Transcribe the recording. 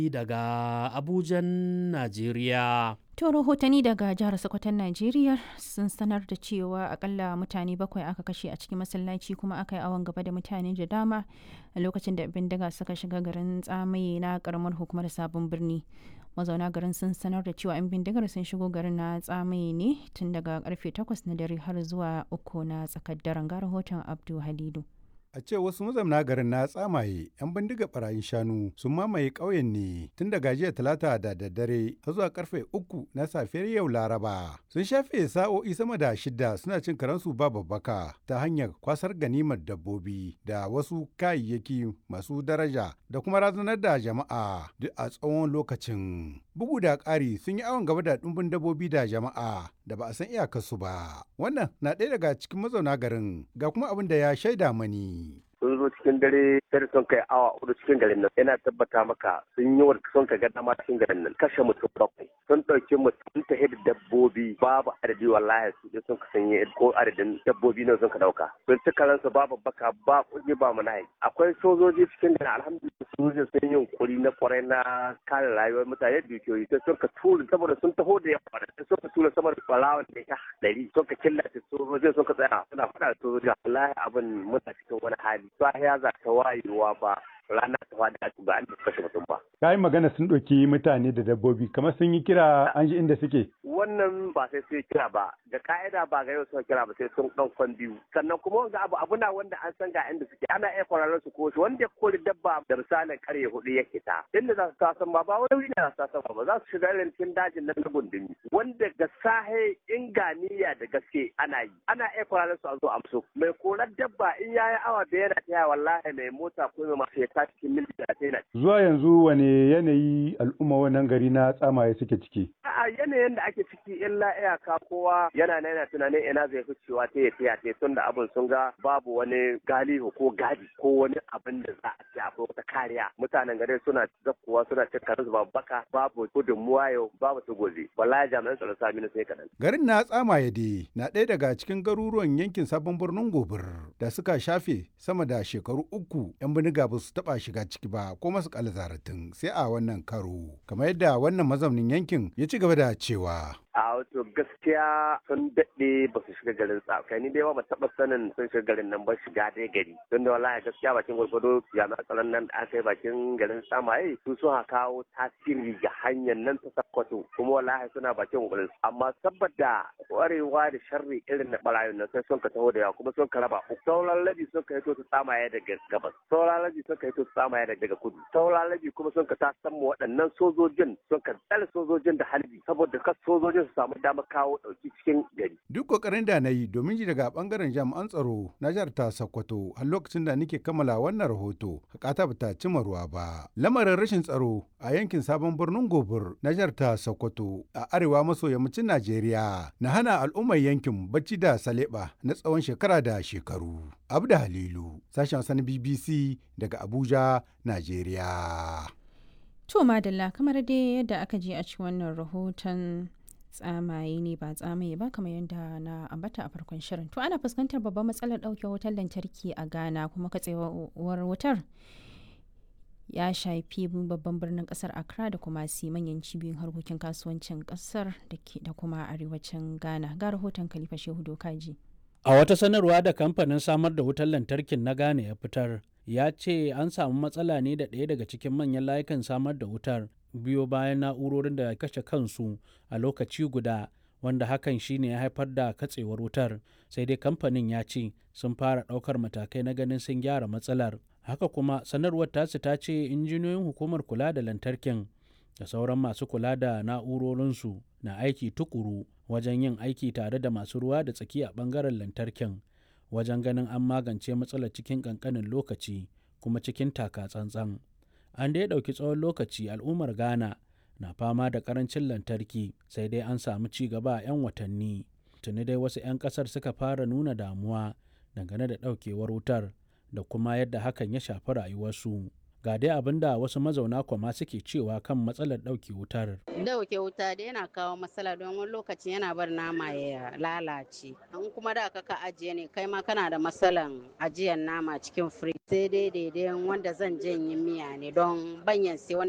daga Abujan, Najeriya. To rahotanni daga jihar Sokoton Najeriya sun sanar da cewa akalla mutane bakwai aka kashe a cikin masallaci kuma aka yi awon gaba da mutane da dama a lokacin da bindiga suka shiga garin tsamaye na karamar hukumar sabon birni. Mazauna garin sun sanar da cewa 'yan bindigar sun shigo garin na tsamaye ne tun daga karfe 8 na dare har zuwa uku na tsakar daren ga rahoton Abdu Halidu. A ce wasu mazauna garin na tsamaye 'yan bindiga barayin shanu sun mamaye ƙauyen ne tun daga jiya talata da daddare har zuwa karfe uku na safiyar yau laraba. Sun shafe sa'o'i sama da shida suna cin karansu ba babbaka ta hanyar kwasar ganimar dabbobi da wasu kayayyaki masu daraja da kuma razanar da jama'a duk a tsawon lokacin. Bugu da ƙari sun yi awon gaba da ɗumbin dabbobi da jama'a da ba a san iyakarsu ba. Wannan na ɗaya daga cikin mazauna garin ga kuma abin da ya shaida mani. sun zo cikin dare sai sun kai awa hudu cikin garin nan yana tabbata maka sun yi wa sun ka gada ma cikin garin nan kashe mutum bakwai sun ɗauki mutum ta da dabbobi babu adadi wallahi su je sun ka sanye ko adadin dabbobi ne sun ka ɗauka sun ci karansu babu baka ba kuɗi ba mu nahi akwai sojoji cikin garin alhamdulillah sojoji sun yi yunkuri na kwarai na kare rayuwar mutane dukiyoyi sai sun ka tura saboda sun taho da yawa sai sun ka tura sama da ɓarawan da ya ɗari sun ka killace sojojin sun ka tsaya suna faɗa da sojoji wallahi abin muna cikin wani hali sahiya za ta wayewa ba rana ta fada a ba an kashe mutum ba. Ka yi magana sun ɗauki mutane da dabbobi kamar sun yi kira an ji inda suke. Wannan ba sai sun kira ba da ka'ida ba ga yau sun kira ba sai sun ɗan kwan biyu sannan kuma wanga abu abu na wanda an san ga inda suke ana iya kwararren su ko shi wanda ya kori dabba da misalin karye hudu ya ta inda za su tasan ba ba wani wuri ne za su tasan ba za su shiga irin cikin dajin nan na gundumi wanda ga sahe inganiya da gaske ana yi ana iya kwararren su a zo amso mai korar dabba in yayi awa da yana taya wallahi mai mota ko mai masu ya cikin mil talatin Zuwa yanzu wane yanayi al'umma wannan gari na tsamaye suke ciki? A yanayin da ake ciki illa iyaka kowa yana yana tunanin ina zai fi cewa ta yi ta tun da abin sun ga babu wani galihu ko gadi ko wani abin da za a ce akwai wata kariya. Mutanen gari suna zakkuwa suna cin karin babu baka babu gudunmuwa yau babu su gobe. Wallahi jami'an tsaro sami na sai kaɗan. Garin na tsamaye dai na ɗaya daga cikin garuruwan yankin sabon birnin gobir da suka shafe sama da shekaru uku 'yan biniga ba su taɓa shiga ciki ba ko masu zaratin sai a wannan karo kamar yadda wannan mazaunin yankin ya ci gaba da cewa a wato gaskiya sun daɗe ba su shiga garin sa kai ni dai ba taɓa sanin sun shiga garin nan ba shiga dai gari don da wallahi gaskiya bakin gwargwado jami'an tsaron nan da aka yi bakin garin samaye su sun kawo tasiri ga hanyar nan ta sakkwato kuma wallahi suna bakin gwarin amma saboda kwarewa da sharri irin na barayin nan sai sun ka taho da yawa kuma sun ka raba sauran labi sun ka hito su samaye daga gabas sauran labi sun ka hito su samaye daga kudu sauran labi kuma sun ka tasan mu waɗannan sojojin sun ka tsare sojojin da halbi saboda kas sojojin su samu damar kawo ɗauki cikin gari. Duk kokarin da na yi domin ji daga bangaren jami'an tsaro na jihar ta Sokoto har lokacin da nake kammala wannan rahoto hakata bata cimma ruwa ba. Lamarin rashin tsaro a yankin sabon birnin Gobir na jihar ta Sokoto a arewa maso yammacin Najeriya na hana al'ummar yankin bacci da saleba na tsawon shekara da shekaru. Abda Halilu, sashen wasan BBC daga Abuja, Najeriya. To madalla kamar dai yadda aka je a ci wannan rahoton tsamaye ne ba tsamaye ba kamar yadda na ambata a farkon shirin to ana fuskantar babban matsalar ɗauke wutar lantarki a ghana kuma katsewar wutar ya shafi babban birnin kasar accra da kuma si manyan cibiyoyin harkokin kasuwancin kasar da kuma arewacin ghana ga rahoton khalifa shehu dokaji a wata sanarwa da kamfanin samar da wutar lantarkin na ghana ya fitar ya ce an samu matsala ne da ɗaya daga cikin manyan layukan samar da wutar biyo bayan na'urorin da kashe kansu a lokaci guda wanda hakan shine ya haifar da katsewar wutar sai dai kamfanin ya ce sun fara ɗaukar matakai na ganin sun gyara matsalar haka kuma sanarwar tasu ta ce injiniyoyin hukumar kula da lantarkin da sauran masu kula da na'urorinsu na aiki tukuru wajen yin aiki tare da masu ruwa da tsaki a ɓangaren lantarkin wajen ganin an magance matsalar cikin ƙanƙanin lokaci kuma cikin taka tsantsan an dai ɗauki tsawon lokaci al'ummar ghana na fama da ƙarancin lantarki sai dai an samu ci gaba a 'yan watanni tuni dai wasu 'yan ƙasar suka fara nuna damuwa dangane da ɗaukewar wutar da kuma yadda hakan ya shafi rayuwarsu ga dai abin da wasu mazauna kwama suke cewa kan matsalar ɗauke wutar. Dauke wuta da yana kawo matsala don wani lokaci yana bar nama ya lalace. An kuma da ka ajiye ne kai ma kana da matsalan ajiyar nama cikin firij. Sai dai daidai wanda zan janye miya ne don banyan sai